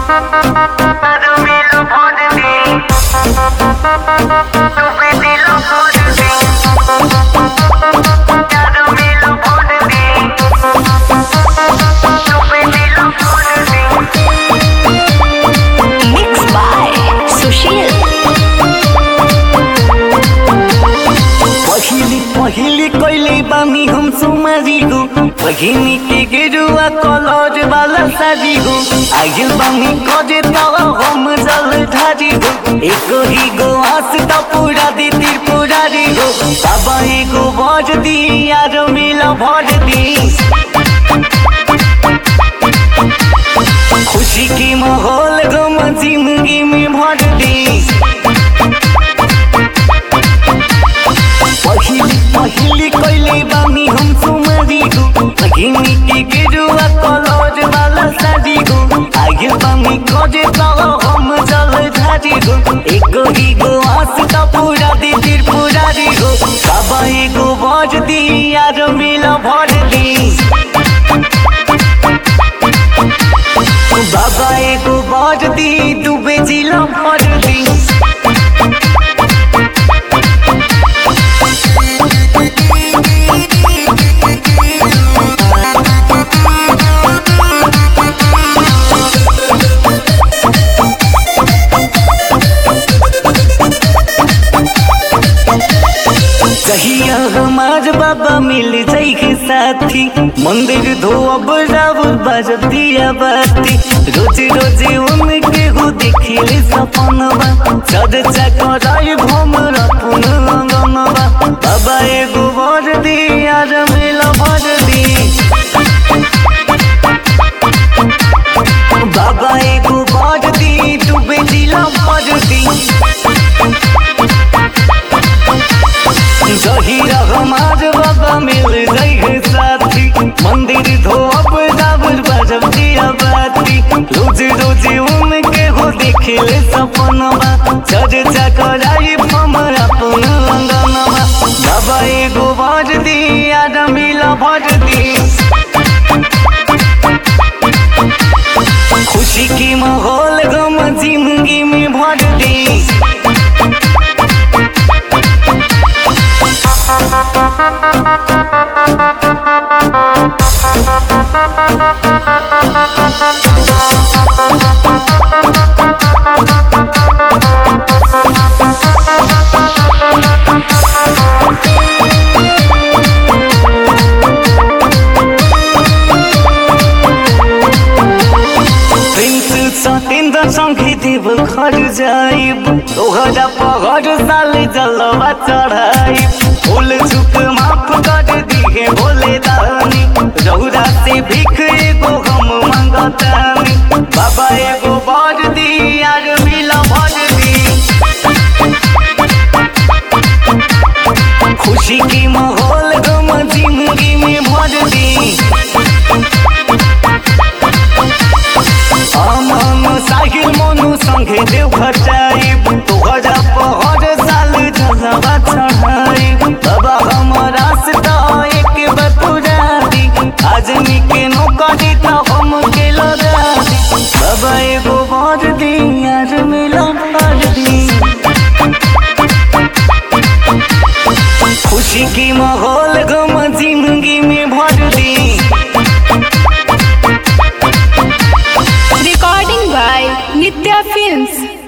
Dormilo por mí. Tu pedilo por mí. Ya dormilo por mí. Tu pedilo por mí. Mixed by Sushil. पहिली पहिली कहिले बानी हम सुमारी हो पहिनी के गेरुआ कलर वाला साड़ी हो आइल बानी कजे तव हम जल ढारी हो एको ही गो आस त पूरा दी त्रिपुरारी हो बाबा एगो भर दी यार मिला भर दी खुशी की माहौल गम जिंदगी में भर दी पहिली पहिली कहिले बानी हम सुमारी हो पहिनी के गेरुआ कलर वाला साड़ी हो आगे बानी कजे तल हम जल ढारी हो एको ही गो आस त पूरा दी त्रिपुरारी हो बाबा एगो भर दी यार मिला भर दी बाबा एगो भर दी डूबे जिला भर दी कहिया हमार बाबा मिल जाई के साथी मंदिर धोब रावल बजतिया बाती रोज रोज उनके हो देखिले सपनवा चर्चा कराई भमर पुन अंगनवा बाबा एगो वर दी यार मिला भर दी बाबा एगो वर दी डूबे दिला भर दी जहीरा हमार बाबा मिल गई है साथी मंदिर धोब रावल बजब दिया बाती रोज रोज उनके हो देखले सपनवा चर्चा कराई हमर अपन अंगनवा बाबा एगो भर दी याद मिला भर दी खुशी की माहौल गम जिंदगी में भर दी प्रिंस सतेंद्र संगे देव घर जाइब तोहरा पहर साल जलवा चढ़ाइब फूल झुक माफ कर दिहे बोले दानी रौरा से भीख एगो हम मंगतानी बाबा एगो बर दी यार मिला भर दी खुशी की माहौल गम जिंदगी में भर दी अमन साहिल मनु संगे देव घटाइब तोहरा पहर साल झलवा चढ़ाइब बाबा हमारा से तो एक बार पूरा दी आदमी के नौकरी तो हम के लगा दी बाबा एगो भर दी यार मिला भर दी खुशी की माहौल गम जिंदगी में भर दी Recording by Nitya Films.